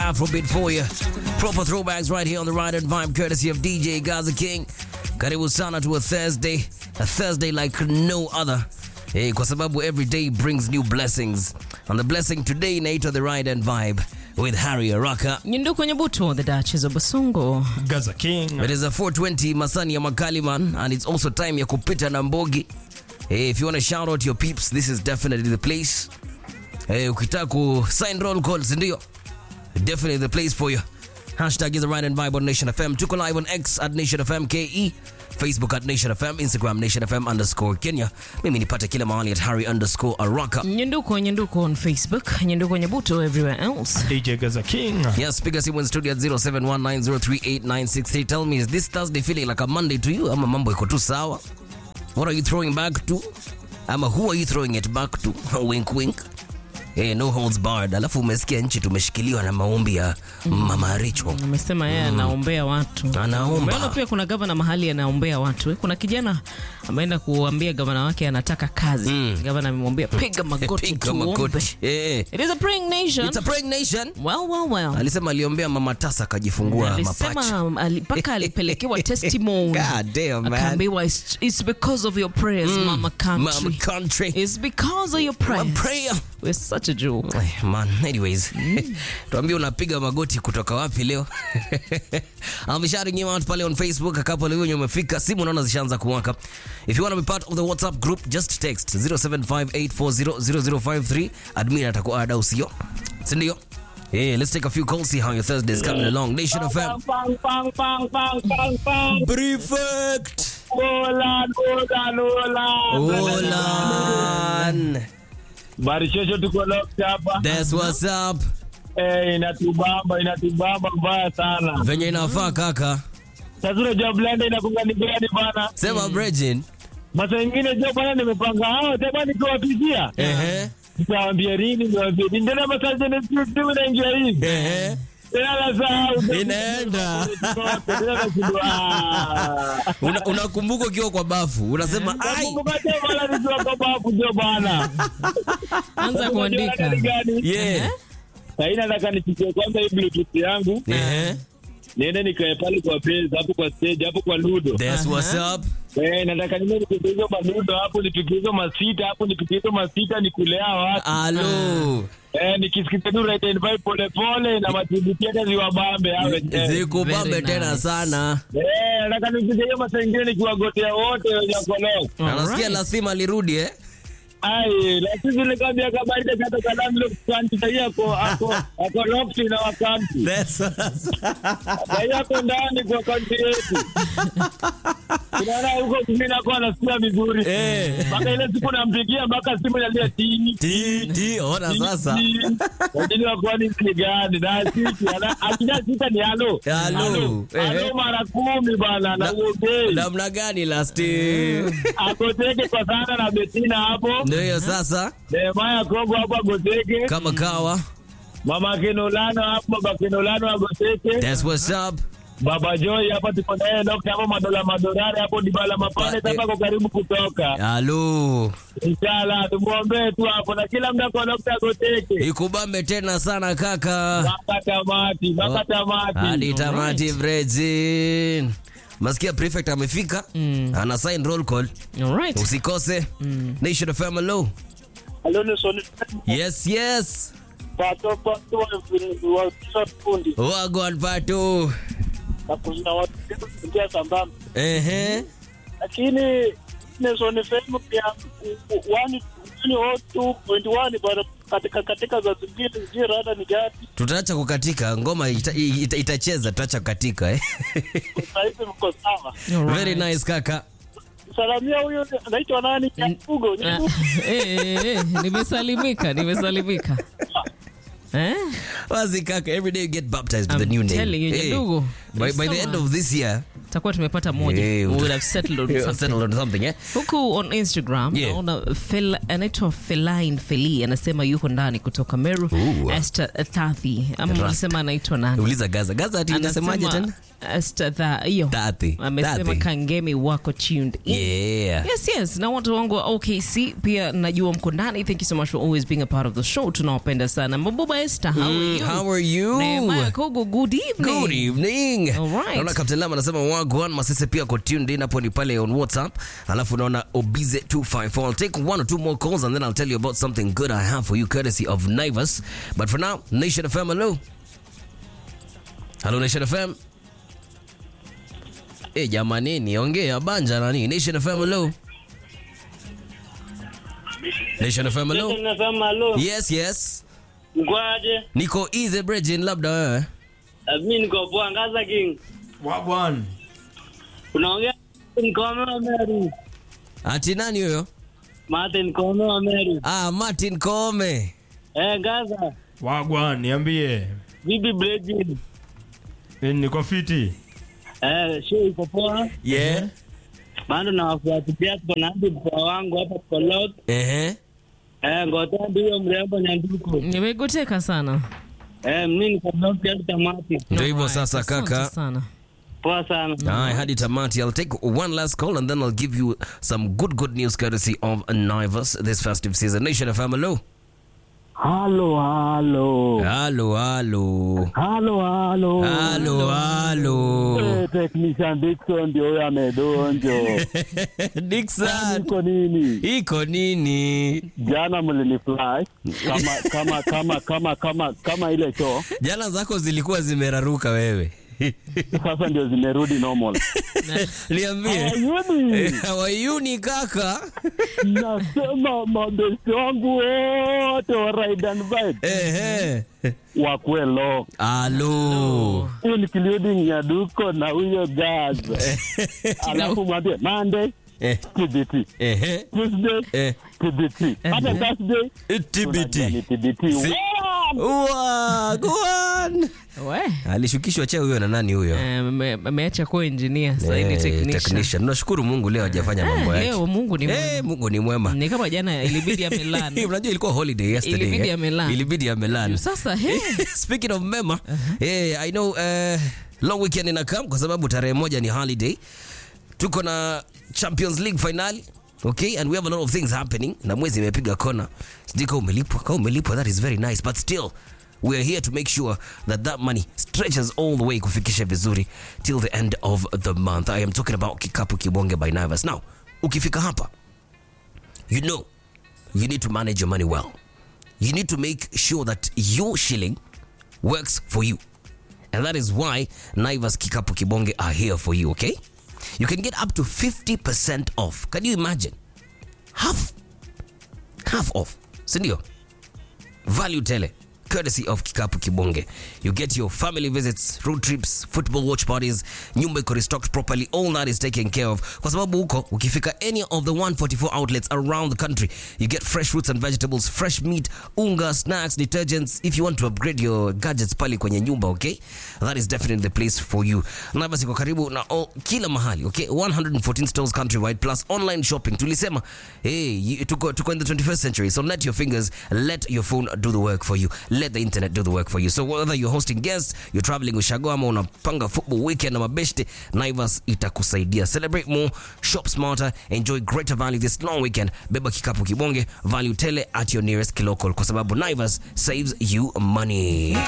Afrobeat for you. Proper throwbacks right here on the Ride and Vibe, courtesy of DJ Gaza King. Karibu sana to a Thursday, a Thursday like no other. Hey, kwa sababu every day brings new blessings. And the blessing today inaitwa the Ride and Vibe with Harry Araka. Nyundu kwenye buto, the Duchess of Basungo. Gaza King. It is a 420 Masani ya Makaliman and it's also time ya kupita na Mbogi. Hey, if you want to shout out your peeps, this is definitely the place. Hey, ukitaka ku sign roll calls ndio. Definitely the place for you. Hashtag is the Ride and Vibe on Nation FM. Tuko live on X at Nation FM KE. Facebook at Nation FM, Instagram Nation FM underscore Kenya. Mimi nipate kila mahali at Harry underscore Araka. Nyunduko, Nyunduko on Facebook. Nyunduko Nyabuto everywhere else. DJ Gaza King. Yes, piga simu in studio at 0719038963. Tell me, is this Thursday feeling like a Monday to you? Ama mambo iko tu sawa? What are you throwing back to? Ama who are you throwing it back to? wink wink. Hey, no holds barred. Alafu umesikia nchi tumeshikiliwa na maombi ya Mama Rachel. Amesema yeye anaombea watu. Anaomba. Umeona pia kuna gavana mahali anaombea watu. eh? Kuna kijana ameenda kuambia gavana wake anataka kazi. Gavana amemwambia piga magoti Piga tuombe. magoti. Eh, It is a praying nation. It's a praying nation. Well, well, well. Alisema aliombea Mama Tasa akajifungua mapacha. alisema ali- mpaka alipelekewa testimony God damn, man. akaambiwa it's, it's because of your prayers mama country Mama country. it's because of your One prayers prayer. we're such a joke Eh, Man, anyways, tuambie unapiga magoti kutoka wapi leo? I'll be shouting you out pale on Facebook. A couple of wenye umefika, simu naona zishaanza kuwaka. If you want to be part of the WhatsApp group, just text 0758400053. Admin atakuwa ada usio. Si ndio? Hey, let's take a few calls, see how your Thursday is coming along. Nation of FM. Bang, bang, bang, bang, bang, bang. Prefect. Olan, Olan, Olan. Olan. Barishosho tuko locked hapa. That's what's up. Eh, inatubamba, inatubamba mbaya sana. Venye inafaa kaka. Sasa unajua blender inakunga ni gani bana? Sema Bregin. Masa ingine jo bana nimepanga hao tena nikiwapigia. Ehe. Nitawaambia nini, niwaambie nini. Ndio masa jana sisi inaingia hivi. Ehe. Tena la saa Inaenda. Tena nashindwa. ah. Una- unakumbuka ukiwa kwa bafu unasema ai Nakumbuka jo bana nikiwa kwa babu jo bana. anza kuandika Ni gani? yeah. Sahii nataka nichukue kwanza hii bluetooth yangu Ehe. niende nikae pale kwa base hapo kwa stage hapo kwa ludo That's what's up. eh, nataka niende nipige hizo maludo hapo nipige hizo masita hapo nipige hizo masita nikulea watu Alo. eh, nikisikiza tu right and vibe pole pole na matibuti hata ziwabambe awe eh, Zikubambe Very tena nice. sana. eh, nataka nipige hiyo masaa ingine nikiwagotea wote wenye kolok Na Nasikia lazima alirudi eh? ai lakini nilikwambia kabarida kata kalamlo kanti sahii ako ako ako locked na wakanti That's what's up. sahii ako ndani kwa kanti yetu unaona huko mimi nakuwa nasikia vizuri Eh. mpaka ile siku nampigia mpaka simu inalia tini Ti ti ona sasa. lakini wakwani ni gani na sisi ana- akija sita ni halo Halo. Ehe. halo mara kumi bana na uogei Namna gani last year? akoteke kwa sana na betina hapo Ndio hiyo sasa Nehemaya Kongo hapo agoteke kama kawa. mama Kenolano hapo baba Kenolano agoteke That's what's up. baba Joy hapa tuko naye dokta hapo madola madorari hapo dibala mapande Pa- eh. hapa kwa karibu kutoka Halo. inshallah tumuombee tu hapo na kila mda kwa dokta agoteke Ikubambe tena sana kaka. mpaka tamati mpaka tamati Hadi tamati Bregin. Masikia prefect amefika. Ana sign roll call. all right Usikose. Nation of Hello. Halo ni Soni Yes, yes. pato pato wa wa fundi Wagwan patu. na kuna watu kuingia sambamba Ehe. lakini Nelson FM pia wani wani otu point one bado katika katika za zingine zingine hata ni gani Tutaacha kukatika ngoma ita, ita, itacheza tutaacha kukatika eh. sasa hivi mko sawa All right. Very nice kaka. salamia huyo anaitwa nani Nyakugo Ah, Nyakugo eh, eh, eh, nimesalimika nimesalimika eh? Wazi kaka, every day you get baptized with a I'm new name. telling you, ndugu. by, by the Sawa. end of this year, takuwa tumepata moja Eh, we would have settled on you're something. settled on something eh? huku on instagram Yeah. naona Fel- anaitwa feline feli anasema yuko ndani kutoka meru Ooh. Esther Thathi ama Rust. ulisema anaitwa nani Uliza Gaza. Gaza ati inasemaje tena? Stadha hiyo Dhati. amesema Dhati. kangemi wako tuned in. Yeah. Yes, yes. Na watu wangu wa OKC pia najua mko ndani. Thank you so much for always being a part of the show. Tunawapenda sana. Mabuba Esther, how are Mm, you? how are you? Nehemiah Kogo, good evening. Good evening. All right. Naona Captain Lam anasema wagwan masese pia ko tuned in hapo ni pale on WhatsApp. Alafu naona Obize 254. I'll take one or two more calls and then I'll tell you about something good I have for you courtesy of Naivas. But for now, Nation FM hello. Hello Nation FM. Eh, jamani niongea banja nani? Nation FM hello. Nation FM hello. Nasema halo, Yes, yes. mkwaje? Niko easy Bridging labda wewe. Mi niko poa, Ngaza King. Wagwan. Unaongea Nkome wa Meru. Ati nani huyo? Martin Nkome wa Meru. Ah, Martin Kome. Eh, Ngaza. Wagwan, niambie. Bibi Bredin. Eh, Niko fiti. Eh, show iko poa. Yeah. Bado nawafuatilia tuko na hadi mkoa wangu hapa tuko lot. Ehe. Eh, ngotea ndio mrembo Nyanduku. Nimegoteka sana. Eh, mimi niko lot hadi tamati. Ndio hivyo Alright, sasa asante kaka. sana. Poa sana. Aye, hadi tamati. I'll take one last call and then I'll give you some good good news courtesy of Naivas this festive season. Nation FM, hello. Halo, halo. Halo, halo. Halo, halo. Halo, halo. Eh, Technician Dickson ndio huyo amedonjo. Dixon. Iko nini? Iko nini? Jana mliniflash kama kama kama kama kama kama ile show Jana zako zilikuwa zimeraruka wewe. sasa ndio zimerudi normal. Niambie. Ayuni, Hawayuni kaka. nasema mabesti wangu wote wa ride and vibe Ehe. wakwe low, Halo. including Nyaduko na huyo Gaz. Alafu mwambie Monday Eh, TBT, Ehe. Tuesday Eh. TBT, hata Thursday tunajua ni TBT. TBT. Si- Wow! Wa, go on. We. alishukishwa cheo huyo na nani huyo Eh, ame- ameacha kuwa engineer sasa Eh, ni technician. technician. Tunashukuru Mungu leo hajafanya mambo Eh, yake. leo Mungu ni Eh, mwema. Mungu ni mwema. Ni kama jana ilibidi amelana. Unajua ilikuwa holiday yesterday. Ilibidi eh? amelala. Ilibidi amelala. Sasa he. Speaking of mema, eh, I know uh, long weekend inakam kwa sababu tarehe moja ni holiday. Tuko na Champions League finali. Okay, and we have a lot of things happening. Na mwezi imepiga kona. Sijui kama umelipwa. Kama umelipwa, that is very nice. But still, we are here to make sure that that money stretches all the way kufikisha vizuri till the end of the month. I am talking about Kikapu Kibonge by Naivas. Now, ukifika hapa, you know you need to manage your money well. You need to make sure that your shilling works for you. And that is why Naivas Kikapu Kibonge are here for you, okay? You can get up to 50% off. Can you imagine? Half. Half off. Sindio? Value tele. Courtesy of Kikapu Kibonge. You get your family visits, road trips, football watch parties, nyumba iko restocked properly, all that is taken care of. Kwa sababu huko, ukifika any of the 144 outlets around the country, you get fresh fruits and vegetables, fresh meat, unga, snacks, detergents. If you want to upgrade your gadgets pale kwenye nyumba, okay? That is definitely the place for you. Naivas iko karibu na all, kila mahali, okay? 114 stores countrywide plus online shopping. Tulisema, hey, you, tuko, tuko in the 21st century, so let your fingers, let your phone do the work for you. Let the internet do the work for you. So whether you're hosting guests, you're traveling ushago ama unapanga football weekend na mabeshte, Naivas itakusaidia. Celebrate more, shop smarter, enjoy greater value this long weekend. Beba kikapu kibonge, value tele at your nearest kilocal kwa sababu Naivas saves you money.